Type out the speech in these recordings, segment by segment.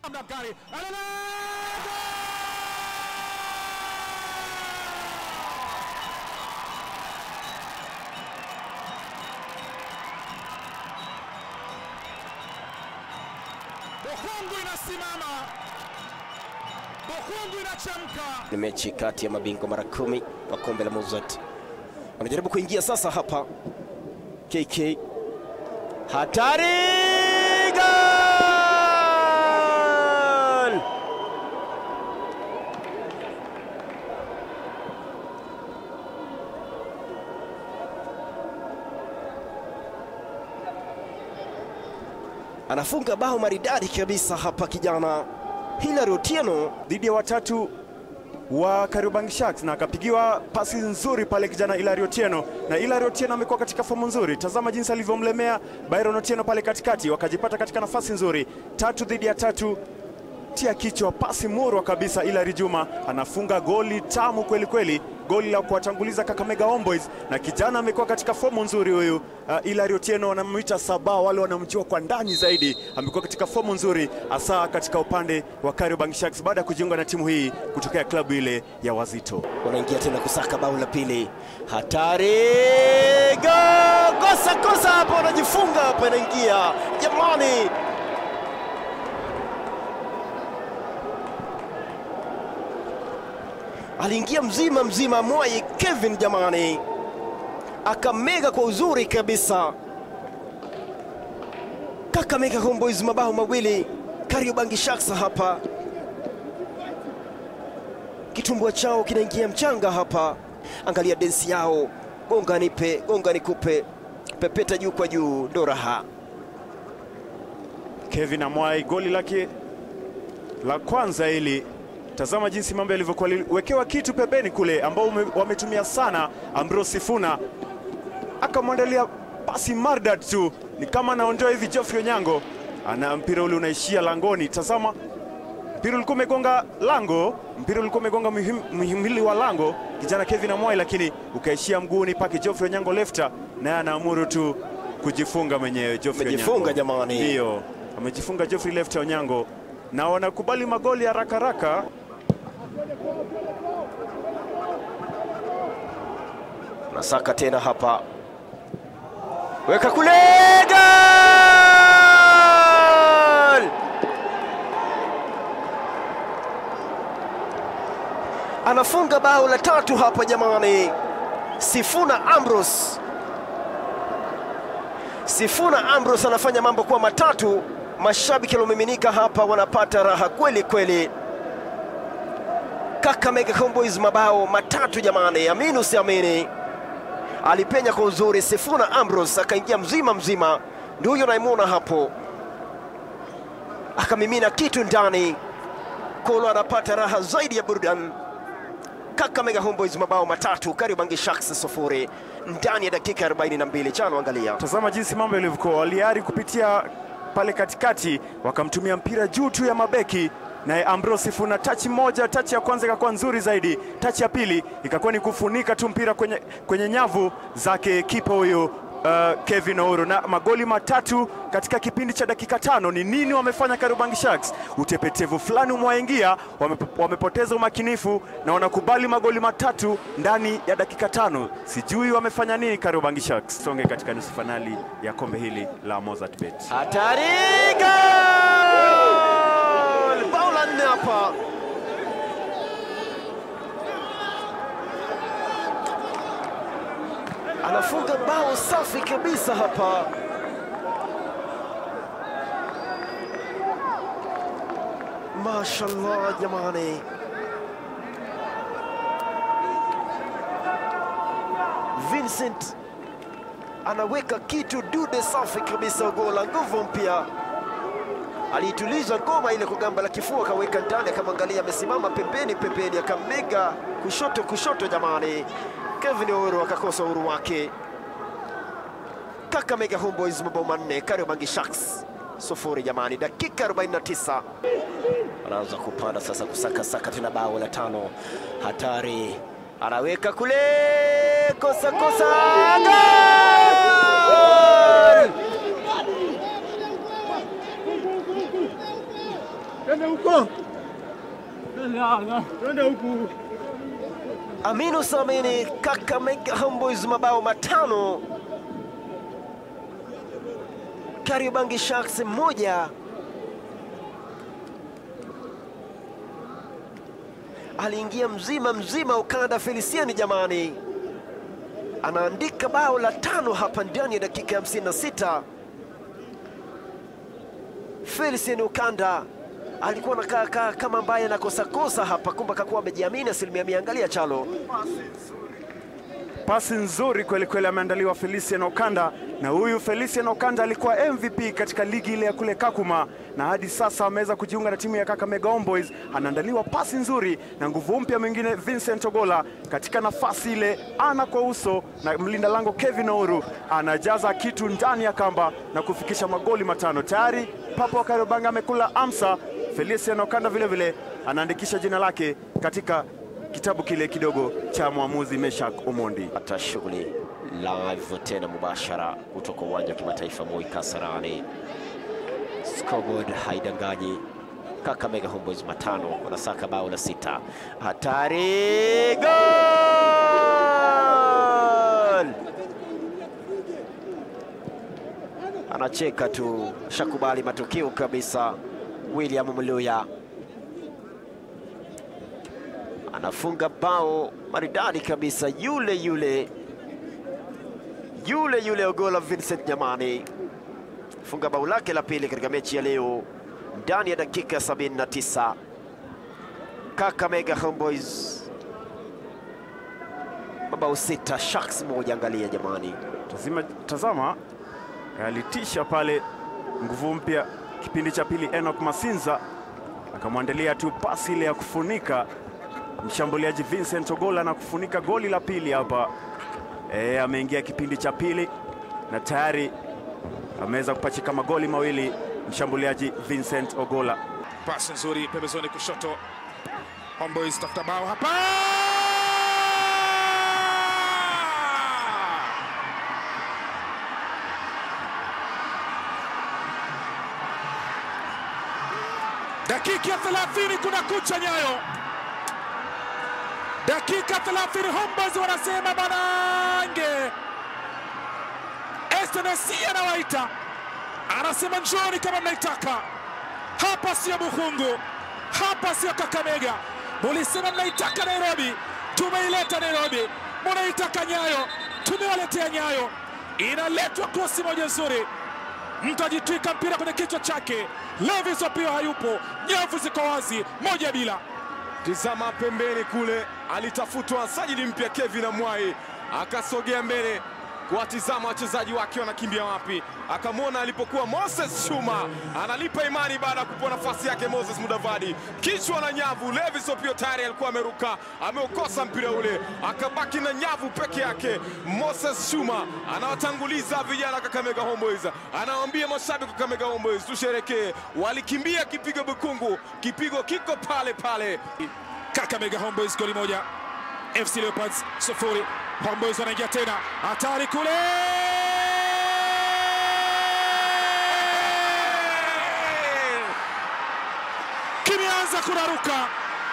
namna gani? Alala! Bukhungu inasimama, Bukhungu inachemka. Ni mechi kati ya mabingwa mara kumi wa kombe la Mozart. Wanajaribu kuingia sasa hapa. KK hatari, gol! Anafunga bao maridadi kabisa hapa kijana Hilary Otieno dhidi ya watatu wa Kariobangi Sharks na akapigiwa pasi nzuri pale kijana Hilary Otieno, na Hilary Otieno amekuwa katika fomu nzuri. Tazama jinsi alivyomlemea Byron Otieno pale katikati, wakajipata katika nafasi nzuri, tatu dhidi ya tatu tia kichwa, pasi murwa kabisa. Hilary Juma anafunga goli tamu kweli kweli, goli la kuwatanguliza Kakamega Homeboys, na kijana amekuwa katika fomu nzuri huyu. Uh, Hilary Otieno wanamwita Saba, wale wanamjua kwa ndani zaidi. Amekuwa katika fomu nzuri, hasa katika upande wa Kariobangi Sharks baada ya kujiunga na timu hii kutokea klabu ile ya Wazito. wanaingia tena kusaka bao la pili. Hatari, go! Kosa kosa hapo, wanajifunga hapa, inaingia jamani. Aliingia mzima mzima Mwai Kevin jamani, akamega kwa uzuri kabisa. Kakamega Homeboys mabao mawili, Kariobangi Sharks hapa kitumbua chao kinaingia mchanga hapa. Angalia densi yao, gonga nipe, gonga nikupe, pepeta juu kwa juu, ndo raha. Kevin Amwai goli lake la kwanza hili. Tazama jinsi mambo yalivyokuwa, liwekewa kitu pembeni kule ambao ume, wametumia sana. Ambrose Sifuna akamwandalia pasi mardad tu, ni kama anaondoa hivi. Geoffrey Onyango ana mpira ule unaishia langoni. Tazama mpira ulikuwa umegonga lango, mpira ulikuwa umegonga mhim- mhimili wa lango kijana Kevin Amwai, lakini ukaishia mguuni pake Geoffrey Onyango lefta, naye anaamuru tu kujifunga mwenyewe. Geoffrey Amejifunga Onyango. jamani. Ndio, amejifunga Geoffrey lefta Onyango, na wanakubali magoli haraka haraka. Nasaka tena hapa, weka kule, gol! Anafunga bao la tatu hapa jamani, Sifuna Ambrose. Sifuna Ambrose anafanya mambo kuwa matatu. Mashabiki waliomiminika hapa wanapata raha kweli kweli. Kakamega Homeboys mabao matatu jamani, amini usiamini alipenya kwa uzuri. Sifuna Ambrose akaingia mzima mzima, ndio huyo naimwona hapo, akamimina kitu ndani. Kolo anapata raha zaidi ya burudani. Kakamega Homeboys mabao matatu, Kariobangi Sharks sufuri ndani ya dakika 42. Chano, angalia Tazama jinsi mambo yalivyokuwa, waliari kupitia pale katikati, wakamtumia mpira juu tu ya mabeki naye Ambrose Sifuna tachi moja, tachi ya kwanza ikakuwa nzuri zaidi, tachi ya pili ikakuwa ni kufunika tu mpira kwenye, kwenye nyavu zake kipa huyo uh, Kevin Ouro, na magoli matatu katika kipindi cha dakika tano. Ni nini wamefanya Kariobangi Sharks? Utepetevu fulani umewaingia, wame, wamepoteza umakinifu na wanakubali magoli matatu ndani ya dakika tano. Sijui wamefanya nini Kariobangi Sharks. Songe katika nusu fainali ya kombe hili la Mozart Bet. hatari, gol! Bao la nne hapa anafunga bao safi kabisa hapa. Mashallah jamani, Vincent anaweka kitu dude safi kabisa, gola nguvu mpya. Aliituliza ngoma ile kwa gamba la kifua, akaweka ndani, akamwangalia amesimama pembeni pembeni, akamega kushoto kushoto. Jamani, Kevin Ouro akakosa uhuru wake. Kakamega Homeboys mabao manne, Kariobangi Sharks sufuri. Jamani, dakika 49 anaanza kupanda sasa, kusaka saka tena bao la tano. Hatari, anaweka kule, kosa kosa, gol! Aminu Samini Kakamega Homeboys mabao matano, Kariobangi Sharks moja. Aliingia mzima mzima ukanda Feliciani, jamani, anaandika bao la tano hapa ndani ya dakika ya 56. Felician Ukanda alikuwa anakaa kaa kama ambaye anakosakosa hapa, kumbe akakuwa amejiamini asilimia mia. Angalia Chalo, Pasi nzuri kweli kweli ameandaliwa Felician Okanda, na huyu Felician Okanda alikuwa MVP katika ligi ile ya kule Kakuma, na hadi sasa ameweza kujiunga na timu ya Kakamega Homeboys. Anaandaliwa pasi nzuri na nguvu mpya mwingine Vincent Ogola katika nafasi ile, ana kwa uso na mlinda lango Kevin Ouru anajaza kitu ndani ya kamba na kufikisha magoli matano tayari. Papo Kariobangi amekula amsa. Felician Okanda vile vile anaandikisha jina lake katika kitabu kile kidogo cha mwamuzi Meshak Omondi. hata shughuli live tena mubashara kutoka uwanja wa kimataifa Moi Kasarani. Scoreboard haidanganyi. Kakamega Homeboys matano wanasaka bao la sita. Hatari! Gol! Anacheka tu, shakubali matokeo kabisa. William Mluya anafunga bao maridadi kabisa, yule yule yule yule Ogola Vincent Nyamani funga bao lake la pili katika mechi ya leo ndani ya dakika ya 79. Kakamega Homeboys mabao sita, Sharks moja. Angalia jamani, Tazima, tazama alitisha pale nguvu mpya kipindi cha pili. Enoch Masinza akamwandalia tu pasi ile ya kufunika mshambuliaji Vincent Ogola na kufunika goli la pili hapa. E, ameingia kipindi cha pili na tayari ameweza kupachika magoli mawili mshambuliaji Vincent Ogola. Pasi nzuri pembezoni kushoto. Homeboys tafuta bao hapa. Dakika ya 30 kuna kucha nyayo. Dakika 30 Homeboys wanasema banange. SNC anawaita anasema njoni kama mnaitaka hapa sio Bukhungu, hapa sio Kakamega. Mulisema mnaitaka Nairobi, tumeileta Nairobi. Munaitaka Nyayo, tumewaletea Nyayo. Inaletwa krosi moja nzuri, mtu ajitwika mpira kwenye kichwa chake. Levis Opio hayupo, nyavu ziko wazi, moja bila. Tizama pembeni kule, alitafutwa sajili mpya Kevin Amwai, akasogea mbele kuwatizama wachezaji wake wanakimbia wapi, akamwona alipokuwa Moses Shuma analipa imani baada ya kupewa nafasi yake Moses Mudavadi, kichwa na nyavu. Levis Opio tayari alikuwa ameruka, ameukosa mpira ule, akabaki na nyavu peke yake. Moses Shuma anawatanguliza vijana Kakamega Homeboys, anawaambia mashabiki wa Kakamega Homeboys tusherekee. Walikimbia kipigo Bukungu, kipigo kiko pale pale. Kakamega Homeboys goli moja, FC Leopards sufuri. Homeboys wanaingia tena, hatari kule, kimeanza kuraruka.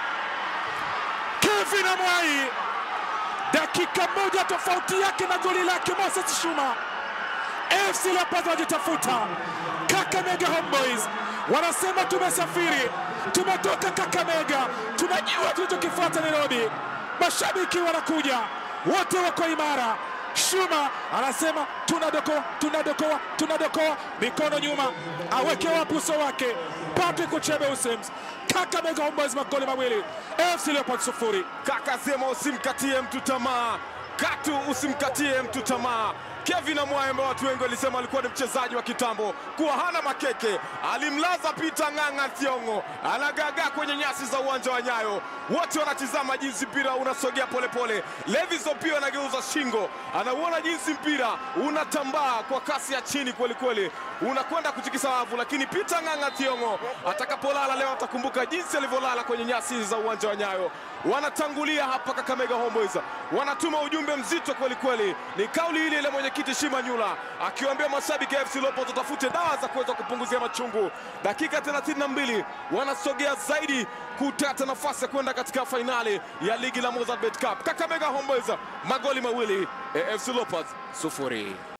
Kevin Amwai, dakika moja tofauti yake na goli lake Moses Shuma. FC Leopards wajitafuta. Kakamega Homeboys wanasema tumesafiri, tumetoka Kakamega, tunajua tulichokifuata Nairobi. Mashabiki wanakuja wote, wako imara. Shuma anasema tunadokoa, tunadokoa, tunadokoa, mikono nyuma, aweke wapi uso wake? Patrick Uchebe Usims. Kakamega Homeboys magoli mawili, FC Leopards sufuri. Kaka sema usimkatie mtu tamaa, katu usimkatie mtu tamaa. Kevin Amwaye ambaye watu wengi walisema alikuwa ni mchezaji wa kitambo, kuwa hana makeke, alimlaza Peter Ng'ang'a Thiong'o, anagagaa kwenye nyasi za uwanja wa Nyayo. Wote wanatizama jinsi mpira unasogea polepole. Levis Opio anageuza shingo, anauona jinsi mpira unatambaa kwa kasi ya chini kwelikweli, unakwenda kutikisa wavu, lakini Peter Ng'ang'a Thiong'o atakapolala leo atakumbuka jinsi alivyolala kwenye nyasi za uwanja wa Nyayo. Wanatangulia hapa Kakamega Homeboys, wanatuma ujumbe ujumbe mzito kweli kweli. Ni kauli ile ile mwenyekiti Shimanyula akiwaambia mashabiki ya FC Leopards watafute dawa za kuweza kupunguzia machungu. Dakika 32 wanasogea zaidi kutata nafasi ya kwenda katika fainali ya ligi la Mozart Bet Cup. Kakamega Homeboyz magoli mawili, AFC Leopards sufuri.